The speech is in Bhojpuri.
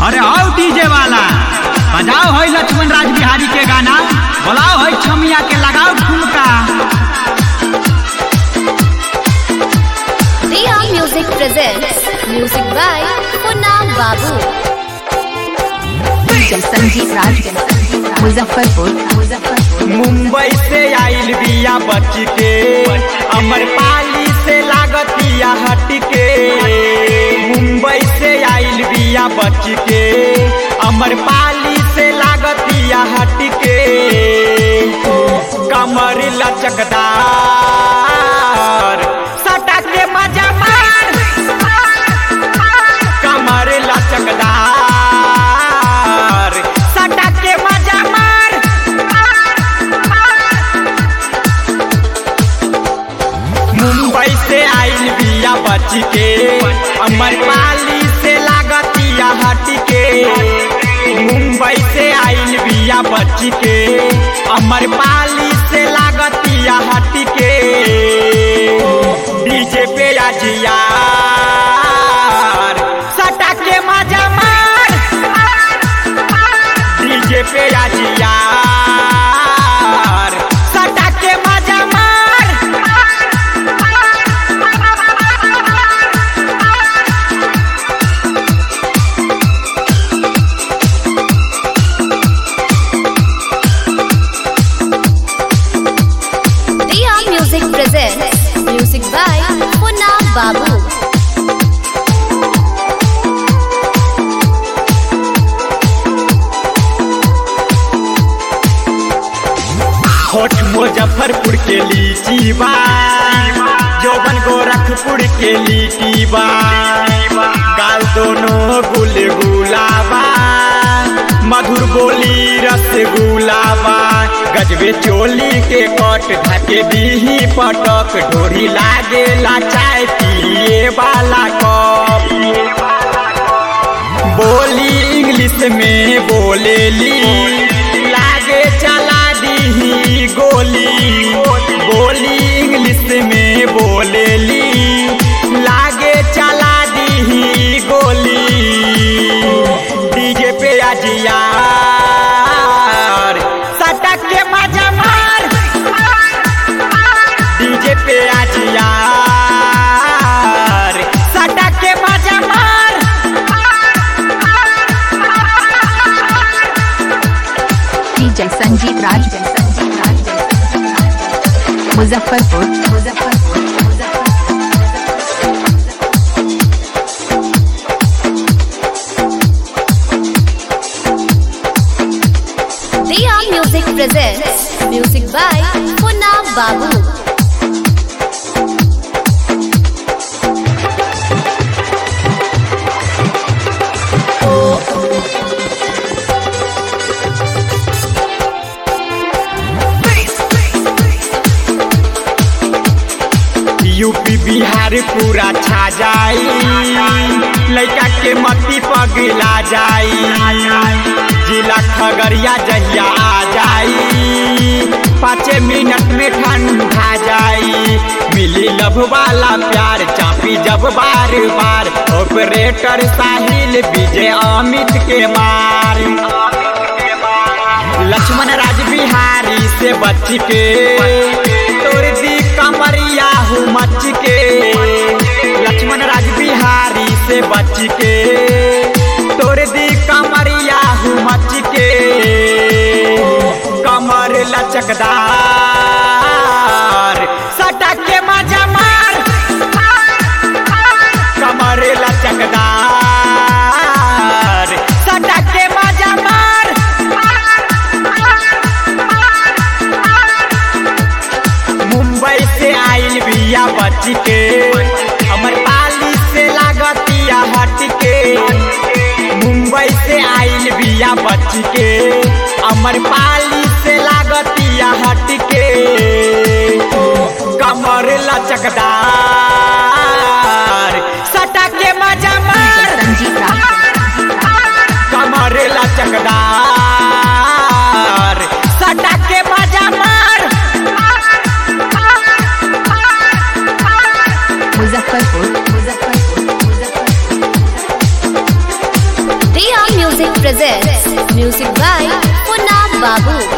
अरे आओ डीजे वाला बजाओ है लक्ष्मण राज बिहारी के गाना बोलाओ है छमिया के लगाओ ठुमका Riya Music presents music by Punam Babu. DJ Sanjeev Raj Muzaffarpur Muzaffarpur Mumbai से आइल बिया बच के अमर पाली से लागतिया हट के मुंबई से आइल बिया बच के अमर पाली से लागतिया हट के कमर लचकदार सटा के मजा मार कमर लचकदार सटा के मजा मार मुंबई से आइल बिया बच के अमर पाली से लागतिया हट के मुंबई से आइल बिया बच के अमर पाली से लागतिया हट के डीजे पे आजिया सटा के मजा मार डीजे पे आजिया सटा के मजा मार Riya Music presents music by Punam Babu. होठ मुजफ्फरपुर के लीची बा जौबन गोरखपुर के लीची बा गाल दोनों गुलगुला बा मधुर बोली रसगुल्ला बा गजबे चोली के कट ढके दीही पटक ढोरी लागे ला चाय पिए वाला कप बोली इंग्लिश में बोलेली लागे चला दी गोली बोली इंग्लिश में बोलेली लागे चला दी गोली डीजे पे आजिया सटक के मजा मार डीजे पे आजिया सटक के मजा मार DJ Sanjeev Raj Sanjeev Raj Muzaffarpur Muzaffarpur Riya Music presents music by Punam Babu. UP Bihar पूरा छा जाई लड़का के मती पगला जाई जिला खगड़िया जहिया आ जाई पाँचे मिनट में ठंडा जाई मिली लभ वाला प्यार चापी जब बार बार ऑपरेटर साहिल विजय अमित के मार लक्ष्मण राज बिहारी से बच के तोड़ दी कमरिया हूँ मच के लक्ष्मण राज बिहारी से बच के तोड़ दी कमरिया हूँ मच के कमर लचकदार सटा के मजा मार कमर लचकदार सटा के मजा मार मुंबई से आइल बिया बच के अमर पाली से लागतिया हट के मुंबई से आइल बिया बच के अमर पाली से लागतिया हट के कमर लचकदार सटा के मजा मार संजीव राज कमर लचकदार सटा के मजा मार Muzaffarpur Muzaffarpur Muzaffarpur Riya presents music by Punna Babu.